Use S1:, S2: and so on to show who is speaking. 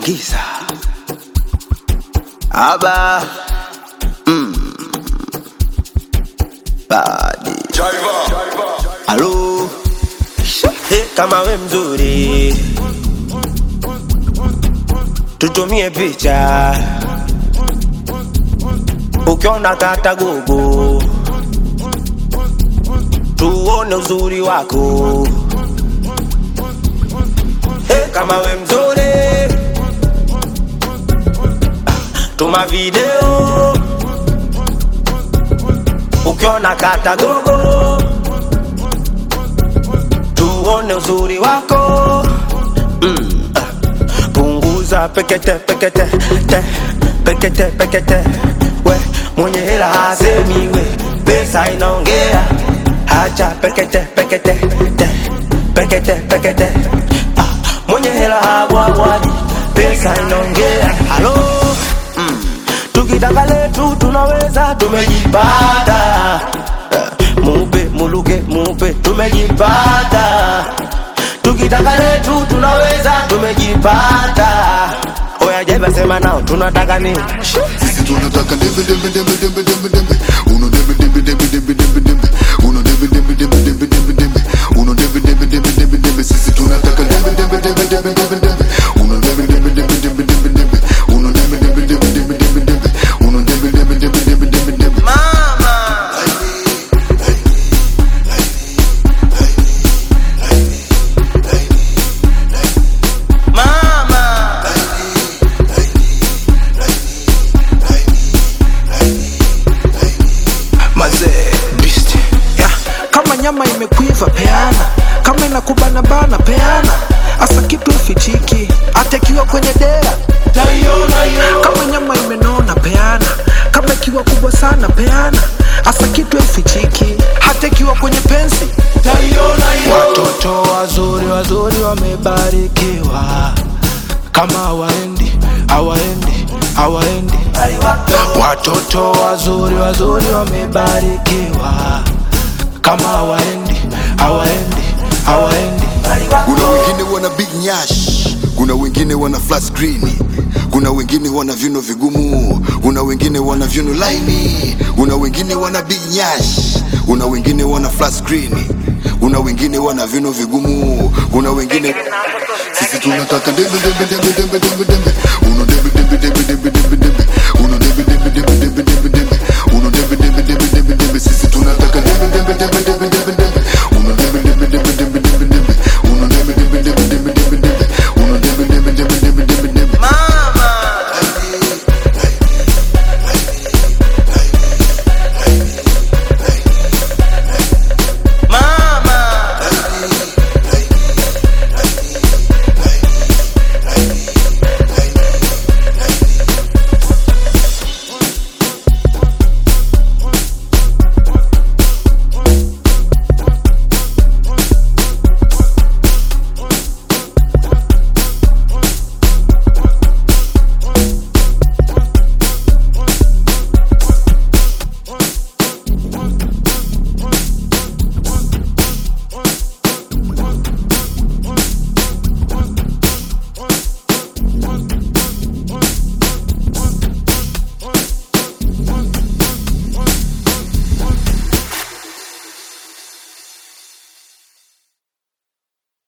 S1: giza aba mm. badi halo Hey, kama we mzuri tutumie picha ukiona kata gogo tuone uzuri wako hey, kama we mzuri tuma video ukiona kata gogo tuone uzuri wako mm. ah. punguza pekete pekete te pekete pekete we mwenye hela hasemi we pesa inaongea hacha pekete pekete te pekete pekete ah. mwenye hela habwabwaji pesa inaongea halo mm. tukitaka letu tunaweza tumejipata Eh, mupe muluke mupe tumejipata tukitaka letu tunaweza tumejipata oya jeba sema nao tunataka nini
S2: Sisi tunataka dembe dembe dembe dembe dembe dembe uno dembe dembe dembe dembe dembe dembe uno dembe dembe dembe dembe dembe dembe uno dembe dembe dembe dembe dembe sisi tunataka dembe dembe dembe dembe dembe dembe uno dembe dembe dembe dembe dembe dembe uno dembe dembe dembe dembe dembe dembe uno dembe dembe dembe dembe dembe dembe
S1: mazee beast
S3: yeah. kama nyama imekuiva peana kama inakubana bana peana asa kitu ifichiki hata ikiwa kwenye dea kama nyama imenona peana kama ikiwa kubwa sana peana asa kitu ifichiki hata ikiwa kwenye pensi watoto wazuri wazuri wamebarikiwa kama hawaendi hawaendi hawaendi watoto wazuri wazuri wamebarikiwa kama hawaendi hawaendi hawaendi
S2: kuna wengine wana big nyash kuna wengine wana flat screen kuna wengine wana vyuno vigumu kuna wengine wana vyuno laini kuna wengine wana big nyash kuna wengine wana flat screen kuna wengine wana vyuno vigumu kuna wengine sisi tunataka dembe dembe dembe dembe dembe dembe uno dembe dembe dembe dembe dembe